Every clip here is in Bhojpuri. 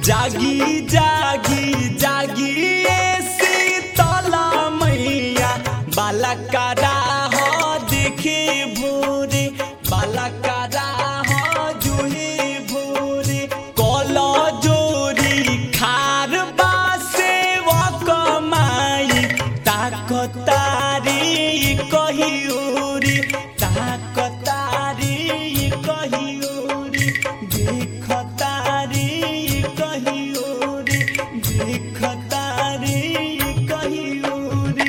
जागी जागी जागी ए शीतला मैया बालकारा हो देखे भोरे बालकारा हो जुहे भोरे कल जोरी खार बासे कमाई ताकतारी कहियोरी ताकतारी कहियोरी देखतारी कहियोरी देखतारी कहियोरी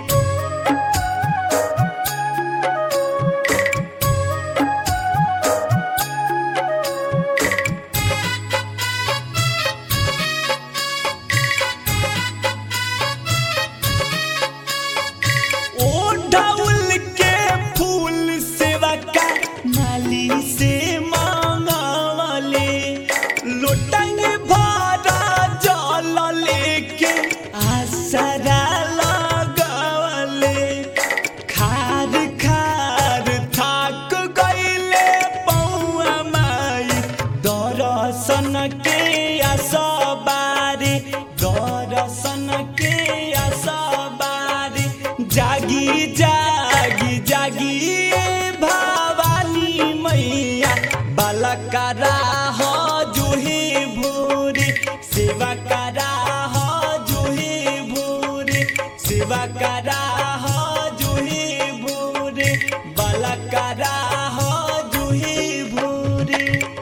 ओ ढाउल के फूल सेवा का माली से मांगवाले लोटंग भरा जल लेके आसरा लगवाले खार खार थाक गईले पौआ माई दर्शन के आसबारे दर्शन के आसबारे जागी जागी जागी ए भवानी मैया बालकारा हो जुहे भोरे सेवा करा हो जुहे भोरे सेवा करा हो जुहे भोरे बालकारा हो जुहे भोरे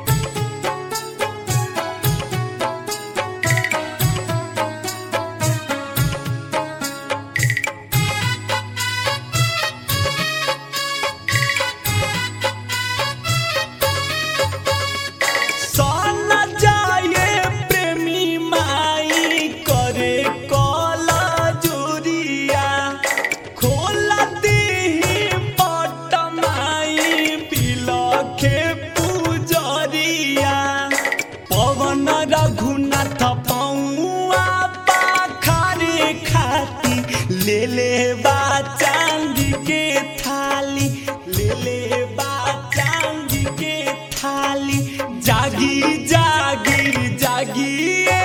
सन जाए प्रेमी माई करे कला जुरिया खोला दीही पट माई बिलखे पुजरिया पवन रघुनाथ पौआ पाखारे खाती ले ले बा चांदी के थाली ले ले बा चांदी के थाली जागी जागी जागी ए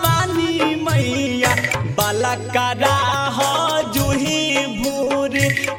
भवानी मैया बालकारा हो जुही भोरे